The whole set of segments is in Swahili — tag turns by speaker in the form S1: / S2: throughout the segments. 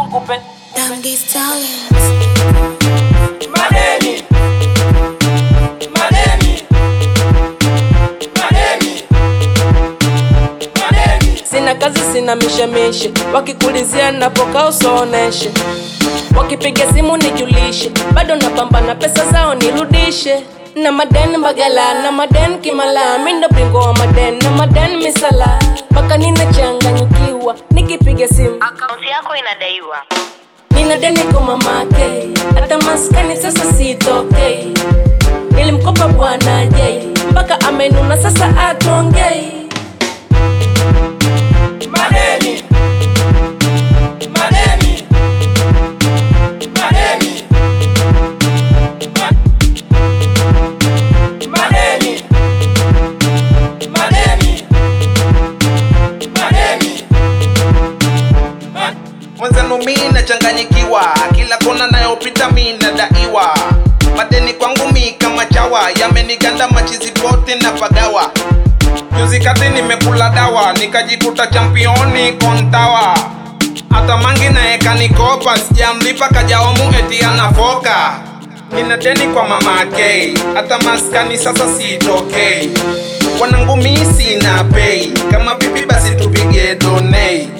S1: nkupe
S2: Damn these talents.
S1: madeni madeni madeni madeni sina kazi sina mishemishe wakikulizia napoka usooneshe wakipiga simu nijulishe bado napambana pesa zao nirudishe na maden mbagala na maden kimala mindo bingo wa maden na maden misala mpaka ninachanganyikiwa nikipiga simu
S3: akaunti yako inadaiwa
S1: nina deni kwa mamake hata maskani sasa sitokei nilimkopa bwana jei mpaka amenuna sasa atongei madeni madeni madeni madeni madeni madeni
S4: mwenzenu mi nachanganyikiwa kila kona nayopita mi nadaiwa madeni kwangu mi kama chawa yameniganda machizi pote na pagawa juzi kati nimekula dawa nikajikuta championi kontawa hata mangi naye kanikopa sijamlipa kajaomu eti anafoka nina deni kwa mama ake hata maskani sasa sitokei wanangu mi sina pei kama vipi basi tupige donei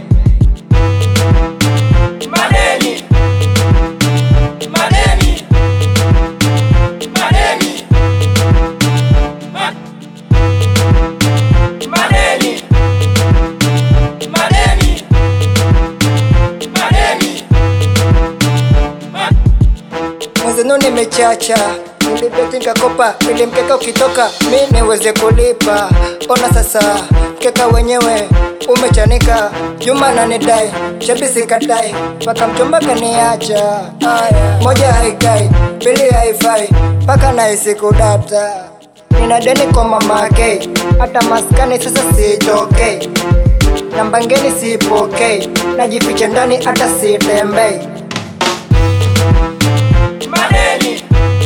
S1: Madeni. Madeni. Madeni. Ma- Madeni. Madeni. Madeni. Ma-
S5: mwenzenu nimechacha nilibeti nikakopa ili mkeka ukitoka mi niweze kulipa ona sasa mkeka wenyewe umechanika juma nanidai shabisi kadai mpaka mchumba kaniacha aya moja haikai pili haifai mpaka naisi kudata nina deni kwa mamake hata maskani sasa sitokei namba ngeni sipokei najificha ndani hata sitembei
S1: Madeni.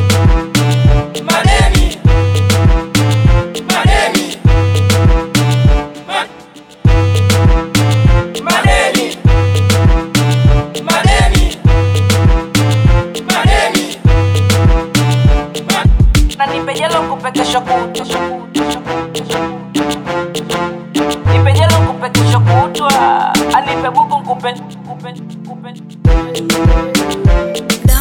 S1: Madeni. Madeni. Ma- Madeni. Madeni. Madeni. Ma- na nipejelo kupe kesho kutwa nipejelo kupe kesho kutwa anipe buku nkupe nkupe nkupe